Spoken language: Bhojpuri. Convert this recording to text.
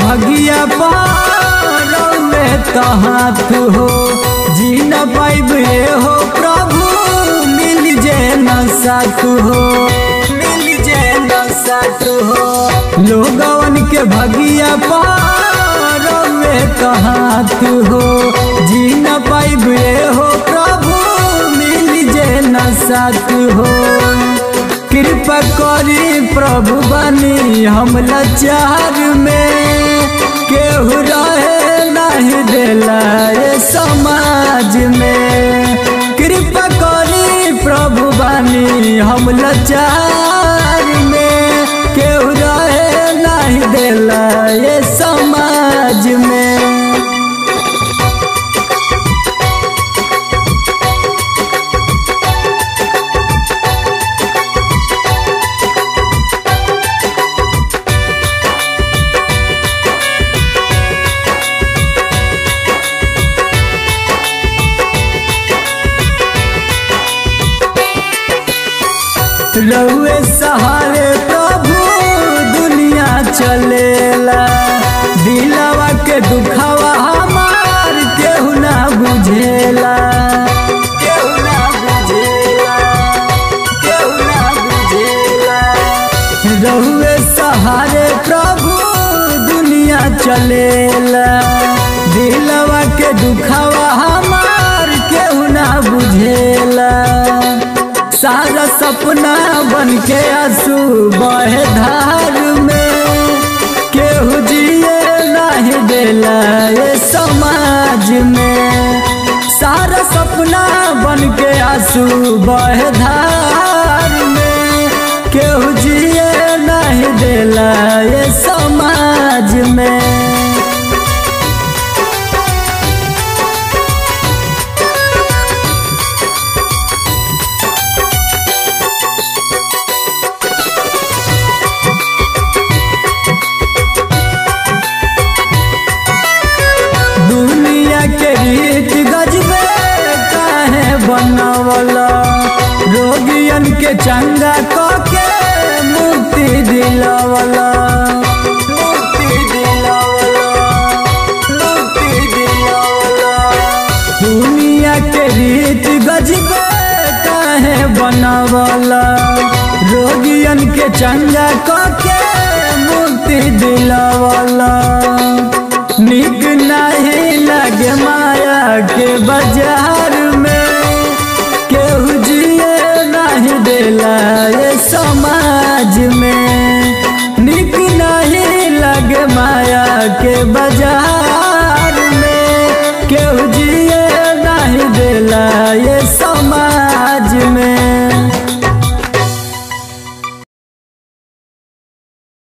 भगिया पार में तो हाथ हो जी न पाइबे हो प्रभु मिल जे न साथ हो मिल जे न साथ हो लोगवन के भगिया पार में तो हाथ हो जी न पाइबे हो प्रभु मिल जे न साथ हो कृपा करी प्रभु बनी हम लाचार में केहू रहे नहीं देला ये समाज में कृपा करी प्रभु बनी हम लाचार में केहू रहे नहीं देला ये समाज में रउए सहारे प्रभु दुनिया चलेला दिलवा के दुखावा हमार केहू ना बुझेला केहू ना बुझेला केहू ना बुझेला रउए सहारे प्रभु दुनिया चलेला दिलवा के दुखावा हमार केहू ना बुझेला सारा सपना बन के आंसू बहे धार में केहू जिए नहीं देला ये समाज में सारा सपना बन के आंसू बहे धार में केहू जिए नहीं देला ये समाज में दुनिया के रीत गजबे काहे बनवला रोगियन के चंगा के मुक्ति दिलवला मुक्ति दिलवला मुक्ति दिलवला दुनिया के रीत गजबे काहे बनवला रोगियन के चंगा के मुक्ति दिलवला निक नहीं लगे माया के बाजार में केहू जिए नहीं देला ये समाज में निक नहीं लगे माया के बाजार